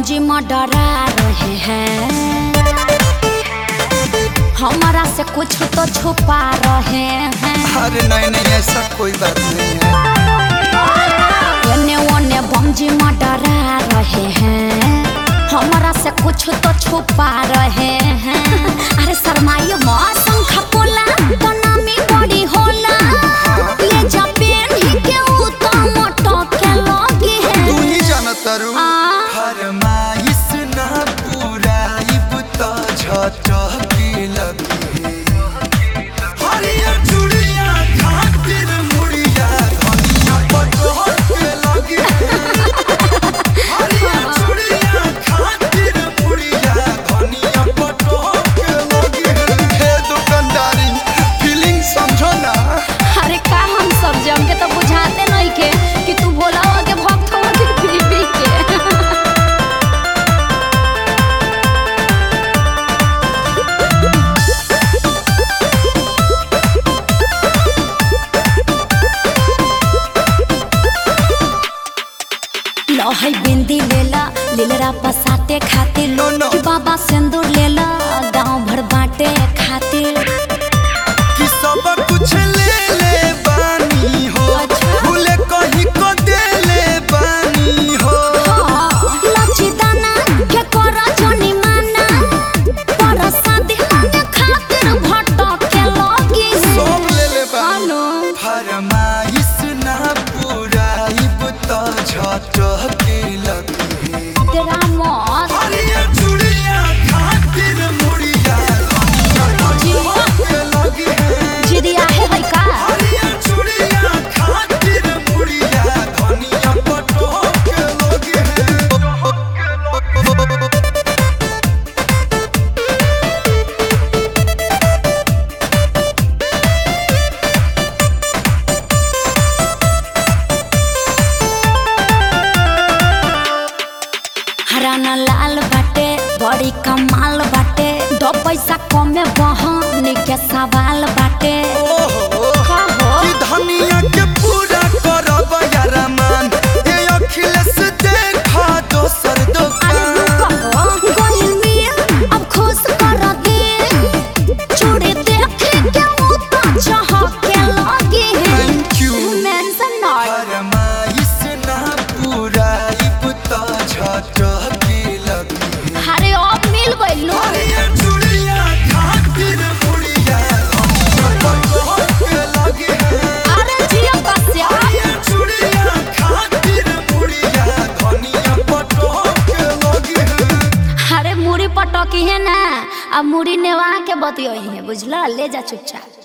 बमजी में डरा रहे हैं हमारा से कुछ तो छुपा रहे हैं अरे नहीं नहीं ऐसा कोई बात नहीं है एने ओने बमजी में डरा रहे हैं हमारा से कुछ तो छुपा रहे हैं अरे शर्माइए मौसम खपोला तो नामी बड़ी होला ले जा पेन ही के ऊ तो मोटो के लगी है तू ही जाना तारू आ। फरमाइश ना पूराइब तो झटके लगी हरियर चूड़िया खातिर मुड़िया धनिया पटोर के लगी हरियर चूड़िया खातिर मुड़िया धनिया पटोर के लगी हे दुकानदारी फीलिंग समझो ना अरे का हम सब जम के तो बुझाते नहीं के कि तू भोला हो के भक्त हो के पी पी के लहई बिंदी लेला लीलरा पसाते खातिर No, no. कि बाबा सिंदूर लेला गांव भर बांटे खातिर कि सब कुछ ले ले बानी हो अच्छा। भूले कहीं को दे ले बानी हो लचिदाना के कोरा जनी माना पर शादी माने खातिर भटक के लगी सब ले ले बानी हेलो फरमाइश ना पूराइब तो झटके लगी तेरा मौत हरियर चूड़िया खातिर मुड़िया झटके लगी जिदिया है है का हरियर चूड़िया खातिर मुड़िया धनिया पटोके लगी हराना लाल बाटे बड़ी कमाल बाटे दो पैसा कमे बहन के सवाल बाटे ओहो का हो कि धनिया के पूरा करब यारमान ये अखिलेश देखा दोसर अरे दुकान रुको हो गोइल मिया अब खुश कर दे चूड़ी देख के वो तो चाह के लगी है थैंक यू मेंशन नॉट फरमाइश ना पूराइब तो झटके लगी अरे अब मिल गइलो हरियर चूड़िया खातिर मुड़िया पटोके लगी अरे जिया कस्या हरियर चूड़िया खातिर मुड़िया धनिया पटोके लगी अरे मुड़ी पटकी है ना अब मुड़ी नेवा के बतियो है बुझला ले जा चुपचाप